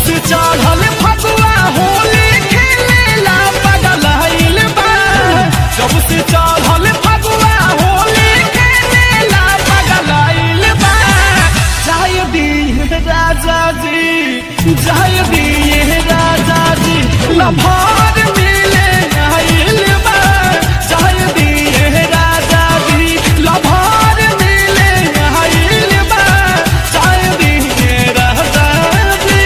से चढ़ल फगुआ होली खेलेला पगलाइल बा जब से चढ़ल फगुआ होली खेलेला पगलाइल बा जाय दिए राजा जी जाय दिए राजा जी लभार मिले आइल बा जाय दिए राजा जी लभार मिले आइल बा जाय दिए राजा जी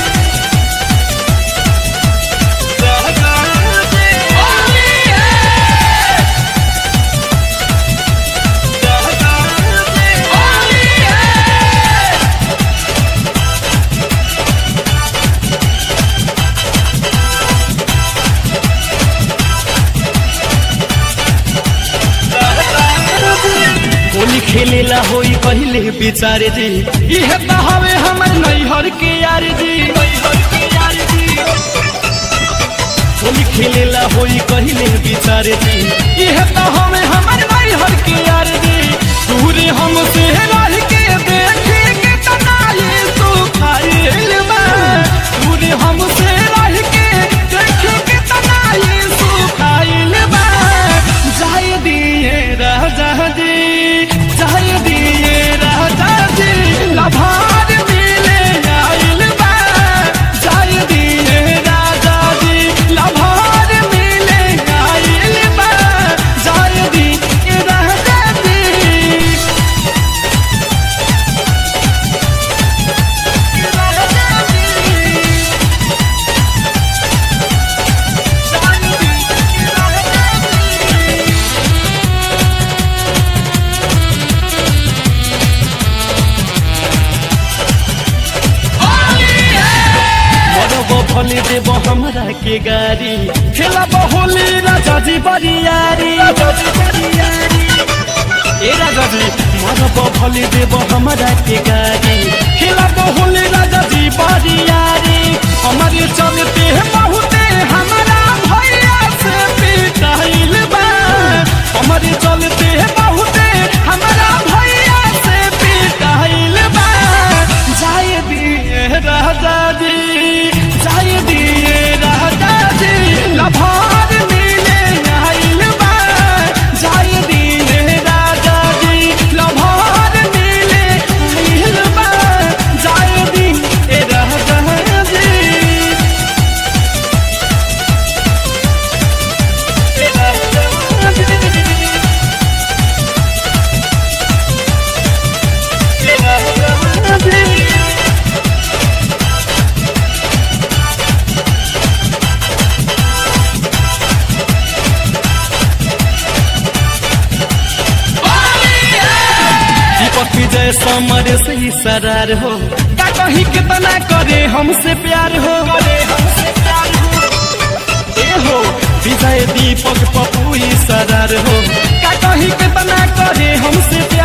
राजा जी होली है राजा जी होली है होली खेलेला होई पहले बिचारे जी इहे त हवे हमर नैहर के यार जी नैहर के यार जी होली खेलेला होई पहले बिचारे जी इहे त हवे हमर नैहर के यार जी दूर हमसे रह के देखे के तनाई तू खाइल बा दूर हमसे रह के देखे के तनाई तू खाइल बा जाय दिए राजा जी जाय दिए राजा जी लभार मिले आइल बा जाय दिए राजा जी लभार मिले आइल बा जाय दिए राजा जी राजा जी जाय दिए राजा जी बड़ब भले देव हमरा के गाड़ी खेलब होली राजा जी बरियारी ए राजा जी मरब भले देव हमरा के गाड़ी खेलब होली राजा जी बरियारी हमारे चलते बहुते हमारा भैया से पिटाइल बा हमारे चलते बहुते हमारा भैया से पिटाइल बा जाय दिए राजा जी जाय दिए राजा जी लभार मिले आइल बा जाय दिए राजा जी लभार मिले आइल बा जाय दिए राजा जी दीपक विजय समर से ही सरार हो का कहीं कितना करे हमसे प्यार हो करे हमसे प्यार हो ए हो विजय दीपक पप्पू ही सरार हो का कहीं कितना करे हमसे प्यार